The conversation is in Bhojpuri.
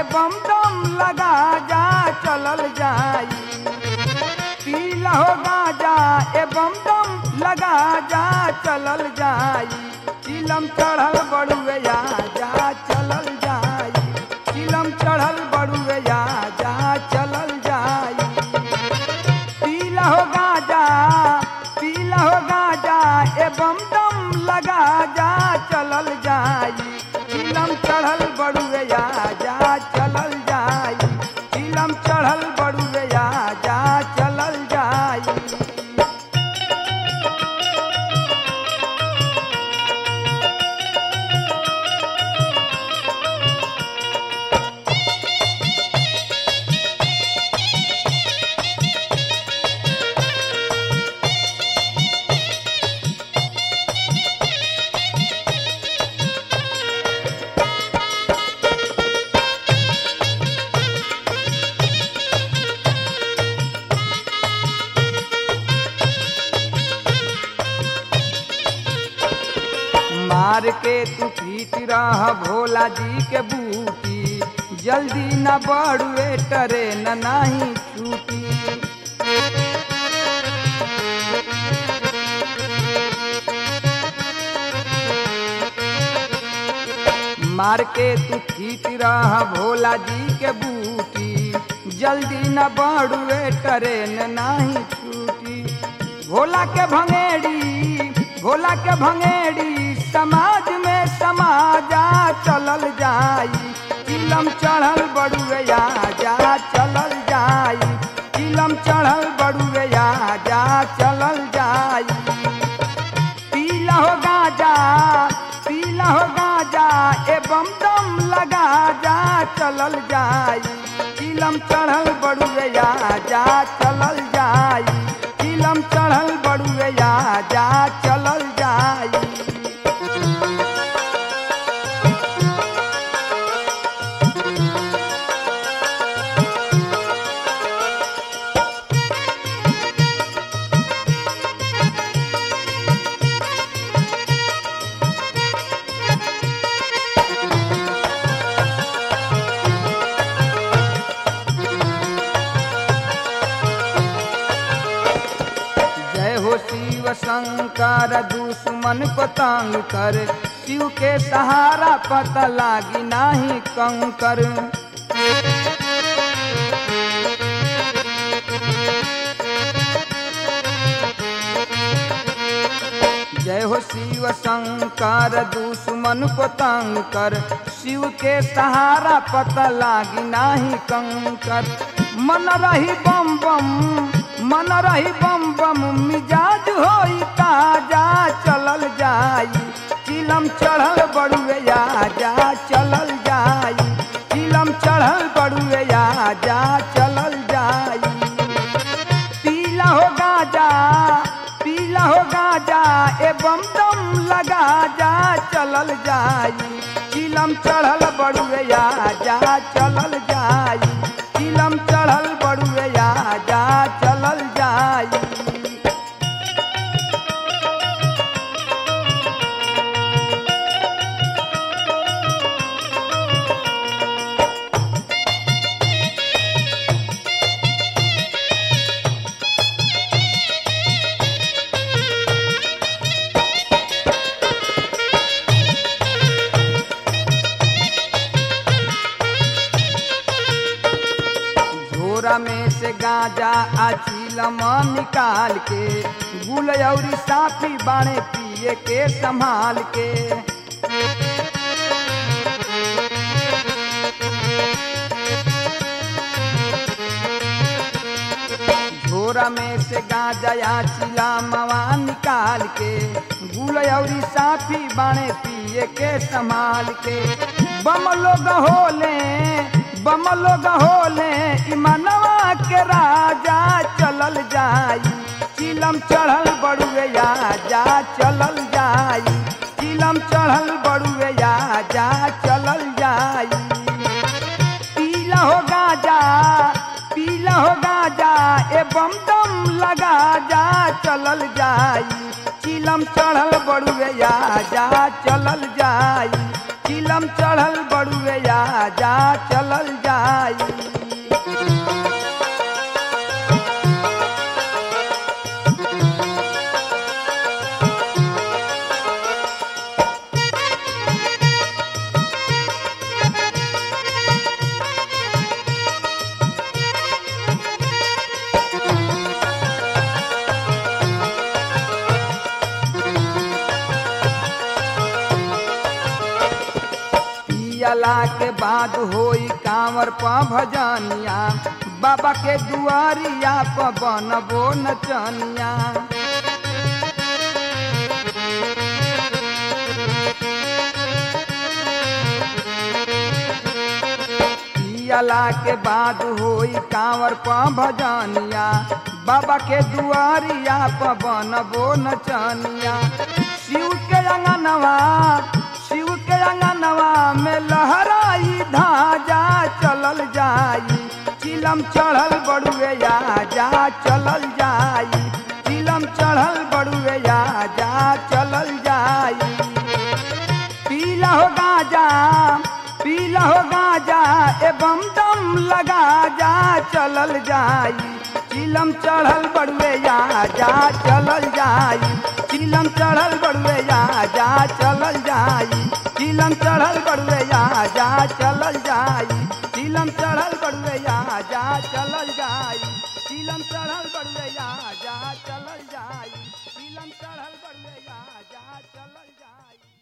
बम दम लगा जा चलल जाई पीला हो गाजा ए बम दम लगा जा चलल जाई चिलम चढ़ल बड़ुए जा जा चलल जाई चिलम चढ़ल बड़ुए जा जा चलल जाई पीला हो गाजा पीला हो गाजा ए बम दम लगा जा चलल जाई चिलम चढ़ल बड़ुए जा जा चलल जाई चिलम चढ़ल बड़ुए जा जा चलल जाई मार के तू पीट रह भोला जी के बूटी जल्दी न बढ़ुए टरे न नाही छूटी मार के तू पीट रह भोला जी के बूटी जल्दी न बढ़ुए टरे न नाही छूटी भोला के भंगेड़ी भोला के भंगेड़ी समाज में समाजा चलल जाई चिलम चढ़ल बड़ुए जा जा चलल जाई चिलम चढ़ल बड़ुए जा जा चलल जाई पीला हो गाजा पीला हो गाजा ए बम दम लगा जा चलल जाई चिलम चढ़ल बड़ुए जा जा चलल जाई चिलम चढ़ल बड़ुए जा जा चलल जाई जय हो शिव शंकर दुश्मन को तंग कर शिव के सहारा पता लागी नाही कंकर जय हो शिव शंकर दुश्मन को तंग कर शिव के सहारा पता लागी नाही कंकर मन रही बम बम मन रही बम बम मिजाज होई ताजा चलल जाई चिलम चढ़ल बड़ुए जा जा चलल जाई चिलम चढ़ल बड़ुए जा जा चलल जाई पीला हो गाजा पीला हो गाजा ए बम दम लगा जा चलल जाई चिलम चढ़ल बड़ुए जा जा चलल जाई चिलम चढ़ल बड़ुए जा जा चलल जाई झोरा में से गांजा आ चीलम निकाल के गुल औरी साफी बाणे पिए के संभाल के झोरा में से गांजा या चिला मवा निकाल के गुल औरी साफी बाणे पिए के संभाल के बम लोग होले बम लोग होले इमानवा के राजा चलल जाई चिलम चढ़ल बड़ुए जा जा चलल जाई चिलम चढ़ल बड़ुए जा जा चलल जाई पीला हो गाजा पीला हो गाजा ए बम दम लगा जा चलल जाई चिलम चढ़ल बड़ुए जा जा चलल जाई चिलम चढ़ल बड़ुए बड़ुए या जा चलल जाई पियला के बाद होई कांवर प भजनिया बाबा के दुआरिया प बनबो नचनिया पियला के बाद होई कांवर प भजनिया बाबा के दुआरिया प बनबो नचनिया शिव के अंगनवा शिव के अंगनवा में लहराई धाजा चलल जाई चिलम चढ़ल बड़ुए या जा चलल जाई चिलम चढ़ल बड़ुए या जा चलल जाई पीला हो गाजा पीला हो गाजा एवं दम लगा जा चलल जाई चिलम चढ़ल बड़ुए या जा चलल जाई चिलम चढ़ल बड़ुए या जा चलल जाई चिलम चढ़ल बड़ुए या जा चलल जाई चिलम चढ़ल बड़ुए या जा चलल जाई चिलम चढ़ल बड़ुए या जा चलल जाई चिलम चढ़ल बड़ुए या जा चलल जाई